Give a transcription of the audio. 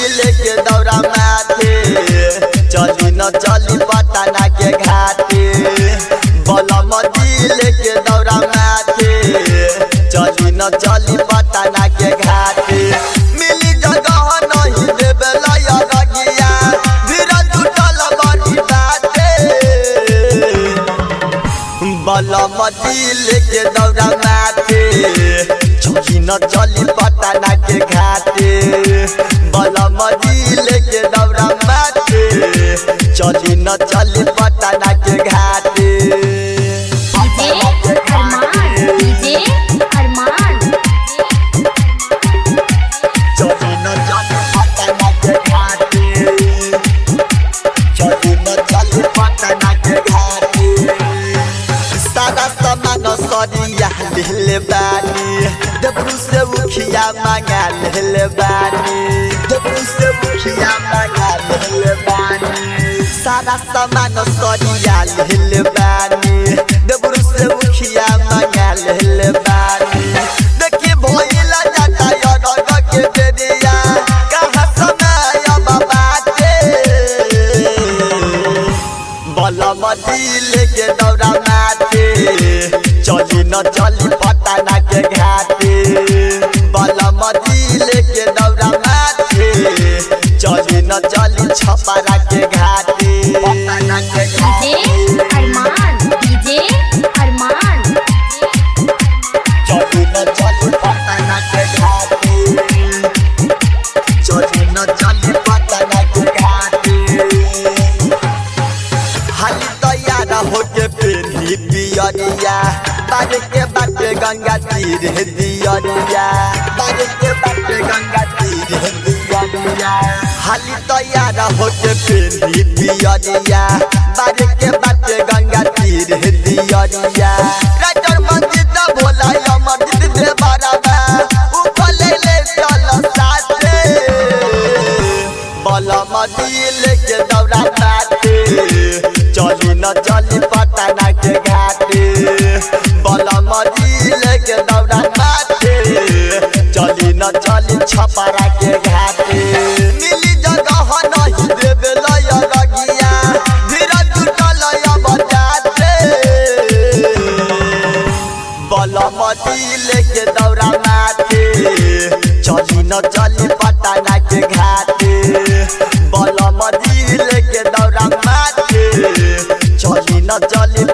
लेके दौरा माथे चली न चली पटना के घाटे बलमदी लेके दौरा माथे चली न चली पटना के घाटे मिली जगह नहीं देवे लया रगिया धीरे टूटल बड़ी बाटे बलमदी लेके दौरा माथे चली न चली पटना के घाटे बलमदी लेके दौरा माथे चली न चली पटना के घाटे डीजे अरमान डीजे अरमान चली न चली पटना के घाटे चली न चली पटना के घाटे सारा सामान सरिया ले बानी डबरू से उखिया मांगा ले बानी डबरू से उखिया मांगा ले बानी सारा सामान सरिया ले बानी डबरू से उखिया मांगा ले बानी देखी भइला जाता यरग के बेरिया कहाँ समय अब बाटे बलमदी लेके दौरा माथे चली न चली पटना के घाटे बलमदी लेके दौरा माथे चली न चली छपरा के घाटे पटना के डीजे अरमान डीजे अरमान चली न चली पटना के घाटे चली न चली पटना के घाटे हाली तैयार होके पेली पियरिया बाजे के बाटे गंगा तीर दियरिया बाजे के बाटे गंगा तीर दियरिया हाली तैयार होके पेली पियरिया बाजे के बाटे गंगा तीर दियरिया राजर मंदिर द भोला अमर दे बराबा ऊपर ले ले चल साथे बलमदी लेके दौरा माथे चली न चली पटना के घाटे बलमदी लेके दौरा माथे चली न चली छपरा के घाटे मिली जगह नहीं देवे लय रगिया धीरे टूटल बजाते बलमदी लेके दौरा माथे चली न चली पटना के घाटे बलमदी लेके दौरा माथे चली न चली